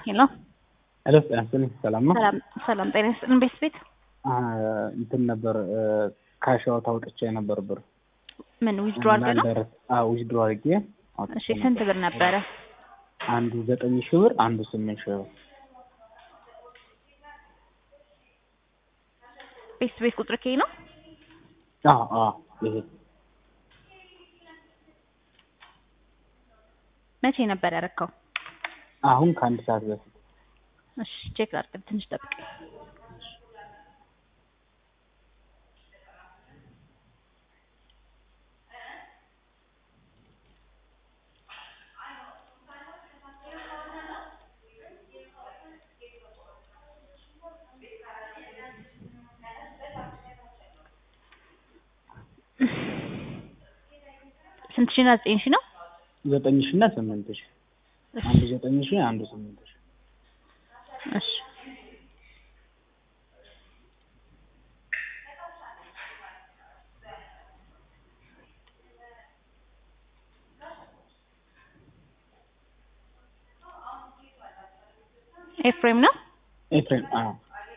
ሄሎ ሄሎ ጤና ይስጥልኝ። ሰላም ነው? ሰላም ሰላም፣ ጤና ይስጥልን። ቤት ቤት እንትን ነበር ካሻው ታውጥቼ ነበር ብር ምን ዊዝድሮ አድርገህ ነው? ዊዝድሮ አድርጌ አውጥቼ እሺ፣ ስንት ብር ነበረ? አንዱ ዘጠኝ ሺህ ብር አንዱ ስምንት ሺህ ብር ቤት ቤት ቁጥር ከይ ነው? አዎ አዎ ይሄ መቼ ነበር ያረካው? አሁን ከአንድ ሰዓት በፊት እሺ፣ ቼክ አድርግ፣ ትንሽ ጠብቅ። ስንት ሺህ እና ዘጠኝ ሺህ ነው? ዘጠኝ ሺህ እና ስምንት ሺህ አንዱ ዘጠኝ ሺህ አንዱ ስምንት ሺህ እሺ ኤፍሬም ነው? ኤፍሬም አዎ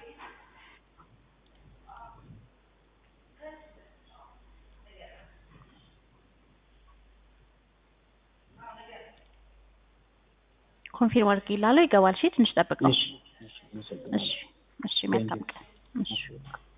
ኮንፊርም አድርግ ይላለው ይገባል። እሺ ትንሽ ጠብቅ ነው። እሺ እሺ እሺ እሺ መልካም ቀን። እሺ